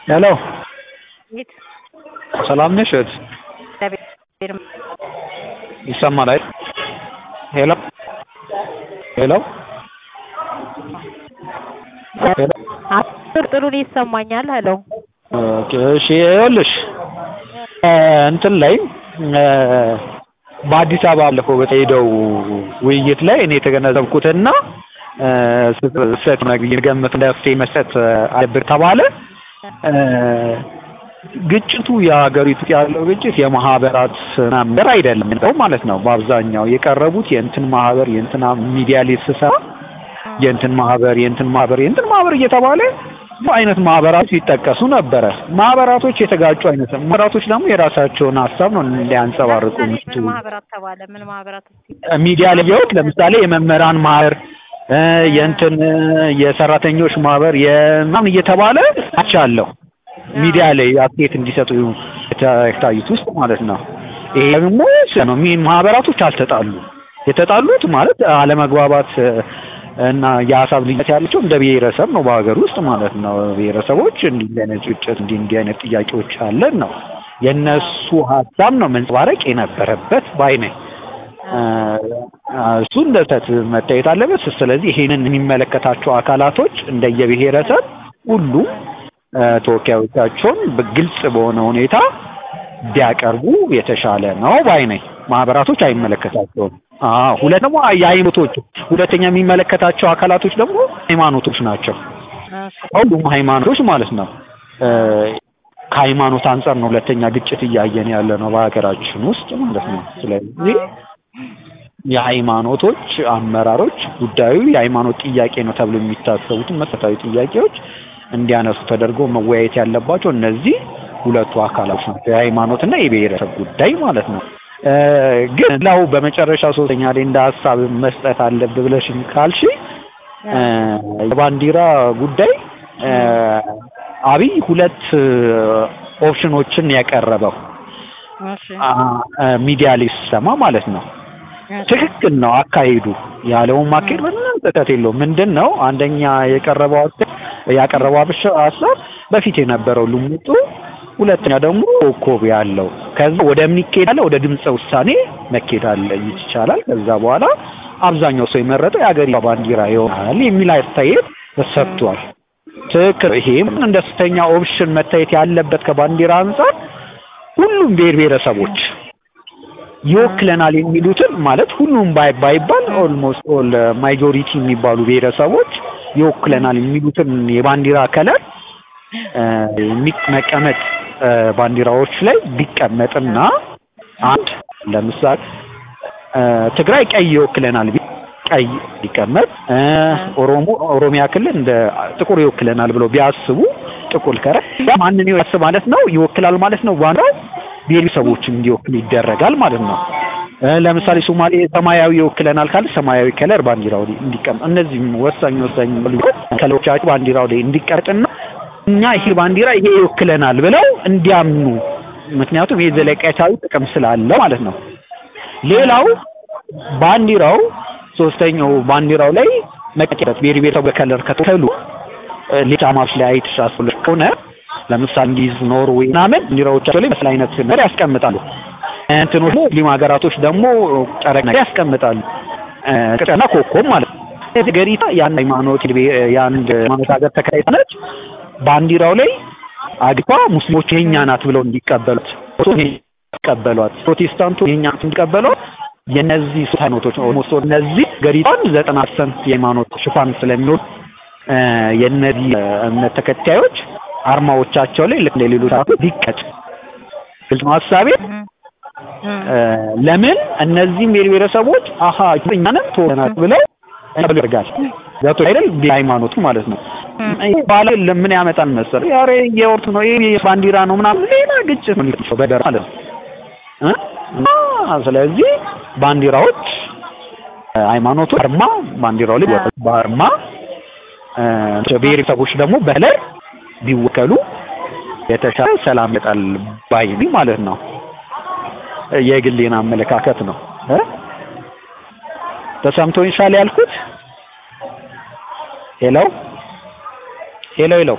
ሄሎ ቤት ሰላም ነሽ እህት? እግዚአብሔር ይሰማል አይደል? ሄሎ ሄሎ ሄሎ አስር ጥሩ ይሰማኛል። ሄሎ ኦኬ እሺ ይኸውልሽ እንትን ላይ በአዲስ አበባ ባለፈው በተሄደው ውይይት ላይ እኔ የተገነዘብኩትና ስህተት ገመት መፍትሄ መስጠት አለብን ተባለ። ግጭቱ የሀገሪቱ ያለው ግጭት የማህበራት ነገር አይደለም ነው ማለት ነው። በአብዛኛው የቀረቡት የእንትን ማህበር የእንትና ሚዲያ ላይ ስሰራ የእንትን ማህበር የእንትን ማህበር የእንትን ማህበር እየተባለ አይነት ማህበራት ሲጠቀሱ ነበረ። ማህበራቶች የተጋጩ አይነት ማህበራቶች ደግሞ የራሳቸውን ሀሳብ ነው ሊያንጸባርቁ ምን ማህበራት ተባለ? ምን ማህበራት ሚዲያ ላይ ያዩት ለምሳሌ የመምህራን ማህበር የእንትን የሰራተኞች ማህበር የምናምን እየተባለ አቻለሁ ሚዲያ ላይ አፕዴት እንዲሰጡ የታዩት ውስጥ ማለት ነው። ይሄ ደግሞ ነው ማህበራቶች አልተጣሉ የተጣሉት ማለት አለመግባባት እና የሀሳብ ልዩነት ያላቸው እንደ ብሔረሰብ ነው በሀገር ውስጥ ማለት ነው። ብሔረሰቦች እንዲህ አይነት ግጭት እንዲህ እንዲህ አይነት ጥያቄዎች አለን ነው የእነሱ ሀሳብ ነው መንጸባረቅ የነበረበት ባይ ነኝ። እሱ እንደ ስህተት መታየት አለበት። ስለዚህ ይሄንን የሚመለከታቸው አካላቶች እንደየብሔረሰብ ሁሉም ተወካዮቻቸውን በግልጽ በሆነ ሁኔታ ቢያቀርቡ የተሻለ ነው ባይ ነኝ። ማህበራቶች አይመለከታቸውም። አዎ ሁለት ደግሞ የሃይማኖቶች ሁለተኛ የሚመለከታቸው አካላቶች ደግሞ ሃይማኖቶች ናቸው። ሁሉም ሃይማኖቶች ማለት ነው። ከሃይማኖት አንጻር ነው ሁለተኛ ግጭት እያየን ያለ ነው በሀገራችን ውስጥ ማለት ነው። ስለዚህ የሃይማኖቶች አመራሮች ጉዳዩ የሃይማኖት ጥያቄ ነው ተብሎ የሚታሰቡትን መሰረታዊ ጥያቄዎች እንዲያነሱ ተደርጎ መወያየት ያለባቸው እነዚህ ሁለቱ አካላት ናቸው። የሃይማኖትና የብሔረሰብ ጉዳይ ማለት ነው። ግን ላው በመጨረሻ ሶስተኛ ላይ እንደ ሀሳብ መስጠት አለብ ብለሽኝ ካልሽ የባንዲራ ጉዳይ አብይ ሁለት ኦፕሽኖችን ያቀረበው ሚዲያ ላይ ሲሰማ ማለት ነው። ትክክል ነው አካሄዱ ያለውን ማካሄድ ምንም ስህተት የለውም። ምንድን ነው አንደኛ የቀረበው ያቀረበው ሀሳብ በፊት የነበረው ልሙጡ ሁለተኛ ደግሞ ኮከብ ያለው ከዛ ወደ ምን ይኬዳል? ወደ ድምፀ ውሳኔ መኬድ አለ ይቻላል። ከዛ በኋላ አብዛኛው ሰው የመረጠው የሀገሪቷ ባንዲራ ይሆናል የሚል አስተያየት ተሰጥቷል። ትክክል። ይሄም እንደ ሶስተኛ ኦፕሽን መታየት ያለበት ከባንዲራ አንጻር ሁሉም ብሔር ብሔረሰቦች ይወክለናል የሚሉትን ማለት ሁሉም ባይባል ኦልሞስት ኦል ማጆሪቲ የሚባሉ ብሔረሰቦች ይወክለናል የሚሉትን የባንዲራ ከለር መቀመጥ ባንዲራዎች ላይ ቢቀመጥና አንድ ለምሳሌ ትግራይ ቀይ ይወክለናል ቀይ ቢቀመጥ፣ ኦሮሞ ኦሮሚያ ክልል እንደ ጥቁር ይወክለናል ብለው ቢያስቡ ጥቁር ከረ ማንን ይወክል ማለት ነው ይወክላል ማለት ነው ባንዲራው ብሔረሰቦች እንዲወክል ይደረጋል ማለት ነው። ለምሳሌ ሶማሌ ሰማያዊ ይወክለናል ካለ ሰማያዊ ከለር ባንዲራው ላይ እንዲቀመጥ፣ እነዚህም ወሳኝ ወሳኝ ከለሮቻቸው ባንዲራው ላይ እንዲቀመጥና እኛ ይሄ ባንዲራ ይሄ ይወክለናል ብለው እንዲያምኑ፣ ምክንያቱም ይሄ ዘለቄታዊ ጥቅም ስላለው ማለት ነው። ሌላው ባንዲራው ሶስተኛው ባንዲራው ላይ መቀጨት ብሔር ብሔረሰብ በከለር ከተከሉ ሌላማዎች ላይ አይተሳሰሉ ከሆነ ለምሳሌ እንግሊዝ፣ ኖርዌይ ምናምን ባንዲራዎቻቸው ላይ መስል አይነት ነገር ያስቀምጣሉ። እንትኖች ሙስሊም ሀገራቶች ደግሞ ጨረቅ ነገር ያስቀምጣሉ። ቅጠና ኮከብ ማለት ነው። ገሪታ የአንድ ሃይማኖት የአንድ ሃይማኖት ሀገር ተከታይ ነች። ባንዲራው ላይ አግቷ ሙስሊሞች የኛ ናት ብለው እንዲቀበሉት እንዲቀበሏት ፕሮቴስታንቱ የኛ ናት እንዲቀበሏት የነዚህ ሶስት ሃይማኖቶች ኦልሞስት እነዚህ ገሪቷን ዘጠና ፐርሰንት የሃይማኖት ሽፋን ስለሚሆን የነዚህ እምነት ተከታዮች አርማዎቻቸው ላይ ልክ እንደ ሌሎች አቶ ቢቀጭ ግልጽ ነው ሀሳቤ። ለምን እነዚህም ብሔር ብሔረሰቦች አሀ እኛንም ተወናት ብለው ያደርጋል ዛቶ አይደል ሃይማኖቱ ማለት ነው። ባለ ለምን ያመጣል መሰለህ? ያሬ የኦርቶ ነው ይሄ ባንዲራ ነው ምናምን ሌላ ግጭት ነው የሚፈጠረው በደር ማለት ነው። ስለዚህ ባንዲራዎች ሃይማኖቱ አርማ ባንዲራው ላይ በአርማ ብሔረሰቦች ደግሞ በከለር ቢወከሉ የተሻለ ሰላም ይመጣል ባይ ማለት ነው። የግሌን አመለካከት ነው። ተሰምቶኛል ያልኩት ሄሎ ሄሎ ሄሎ